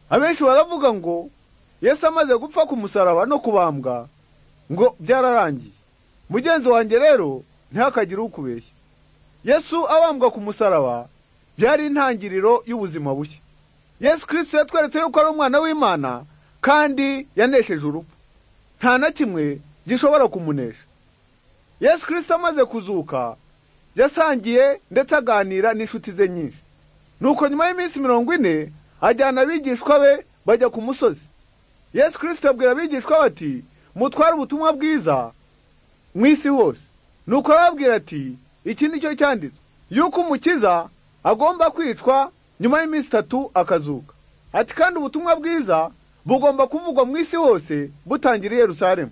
abenshi baravuga ngo yesu amaze gupfa ku musaraba no kubambwa ngo byararangiye mugenzi wanjye rero ntihakagire ukubeshya yesu abambwa ku musaraba byari intangiriro y'ubuzima bushya yesu kirisito yatweretse yuko ari umwana w'imana kandi yanesheje urupfu nta na kimwe gishobora kumunesha yesu kirisito amaze kuzuka yasangiye ndetse aganira n'inshuti ze nyinshi nuko nyuma y'iminsi mirongo ine ajyana abigishwa be bajya ku musozi yesu kirisito abwira abigishwa bati mutware ubutumwa bwiza mu isi hose nuko arababwira ati iki ni cyo cyanditswe yuko umukiza agomba kwicwa nyuma y'iminsi itatu akazuka ati kandi ubutumwa bwiza bugomba kuvugwa mu isi hose butangira i Yerusalemu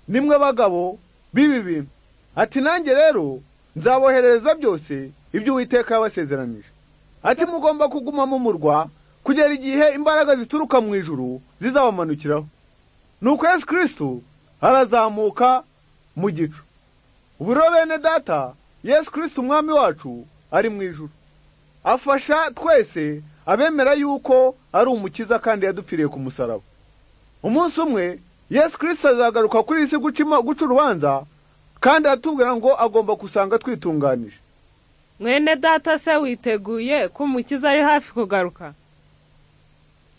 nimwe bagabo b'ibi bintu ati nanjye rero nzaboherereza byose ibyo uwiteka yabasezeranyije ati mugomba kuguma mu murwa kugera igihe imbaraga zituruka mu ijuru zizabamanukiraho nuko yesu kirisito arazamuka mu gicu ubu rero bene data yesu kirisito umwami wacu ari mu ijuru afasha twese abemera yuko ari umukiza kandi yadupfiriye ku musaraba umunsi umwe yesu kirisito azagaruka kuri iyi si guca urubanza kandi aratubwira ngo agomba gusanga twitunganije mwene data se witeguye ko umukiza ari hafi kugaruka